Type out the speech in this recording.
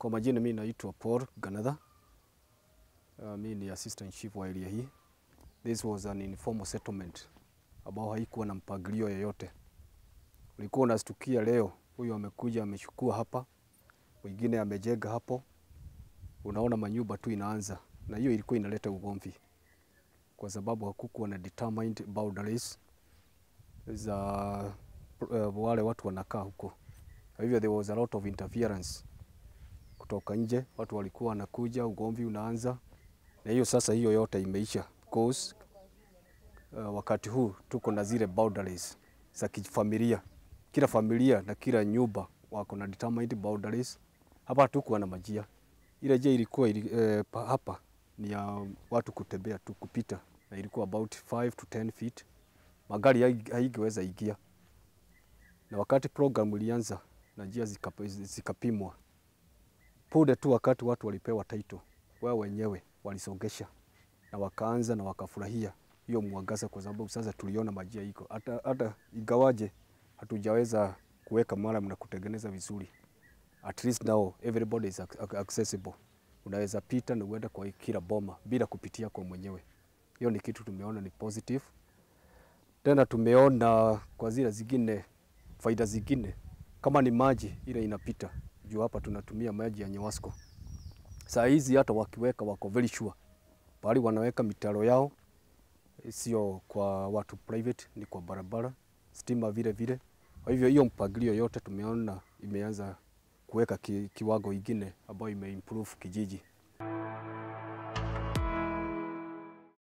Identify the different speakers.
Speaker 1: Kwa majina mimi naitwa Paul Ganatha. Uh, mimi ni assistant chief wa area hii. This was an informal settlement ambao haikuwa na mpangilio yoyote. Ulikuwa unastukia leo huyu amekuja amechukua hapa, mwingine amejenga hapo, unaona manyumba tu inaanza, na hiyo ilikuwa inaleta ugomvi kwa sababu hakukuwa na determined boundaries za uh, wale watu wanakaa huko. Kwa hivyo there was a lot of interference kutoka nje, watu walikuwa wanakuja, ugomvi unaanza, na hiyo sasa, hiyo yote imeisha because uh, wakati huu tuko na zile boundaries za kifamilia. Kila familia na kila nyumba wako na determined boundaries. Hapa hatukuwa na majia, ile njia ilikuwa ili, eh, pa- hapa ni ya watu kutembea tu kupita, na ilikuwa about 5 to 10 feet. Magari hai- haingeweza ingia, na wakati program ilianza na njia zikap- zikapimwa punde tu wakati watu walipewa title, wao wenyewe walisongesha na wakaanza na wakafurahia hiyo mwangaza, kwa sababu sasa tuliona majia iko hata, hata ingawaje hatujaweza kuweka maram na kutengeneza vizuri, at least now everybody is ac- accessible. Unaweza pita na uende kwa kila boma bila kupitia kwa mwenyewe. Hiyo ni kitu tumeona ni positive. Tena tumeona kwa zile zingine faida zingine kama ni maji ile inapita juu hapa tunatumia maji ya Nyewasco. Saa hizi hata wakiweka wako very sure pahali wanaweka mitaro yao sio kwa watu private, ni kwa barabara, stima vile vile. Kwa hivyo hiyo mpangilio yote tumeona imeanza kuweka ki, kiwango ingine ambayo imeimprove kijiji.